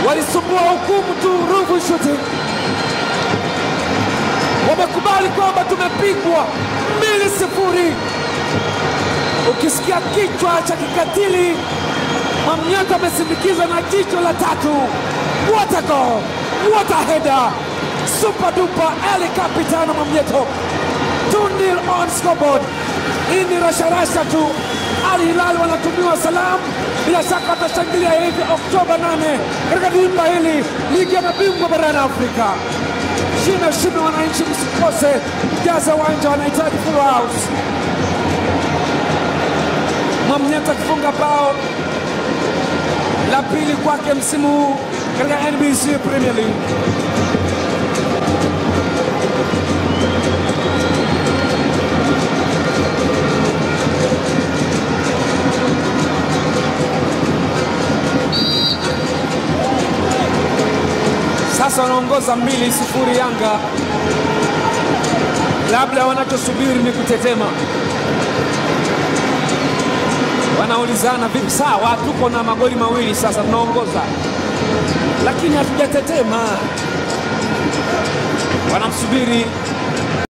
walisumbua hukumu tu Ruvu Shooting wamekubali kwamba tumepigwa mbili sifuri. Ukisikia kichwa cha kikatili, Mwamnyeto amesindikizwa na jicho la tatu. What a goal! What a header! Super duper Ali Capitano Mwamnyeto 2-0 on scoreboard. Hii ni rasharasha tu. Al Hilal wanatumiwa salamu, bila shaka watashangilia hivi Oktoba 8 katika dimba hili, ligi ya mabingwa barani Afrika. Shime shime, wananchi, msikose, jaza uwanja, wanahitaji full house. Mwamnyeto akifunga bao la pili kwake msimu huu katika NBC Premier League. Sasa wanaongoza mbili sifuri Yanga, labda wanachosubiri ni kutetema. Wanaulizana vipi? Sawa, tuko na magoli mawili sasa, tunaongoza lakini hatujatetema. Wanamsubiri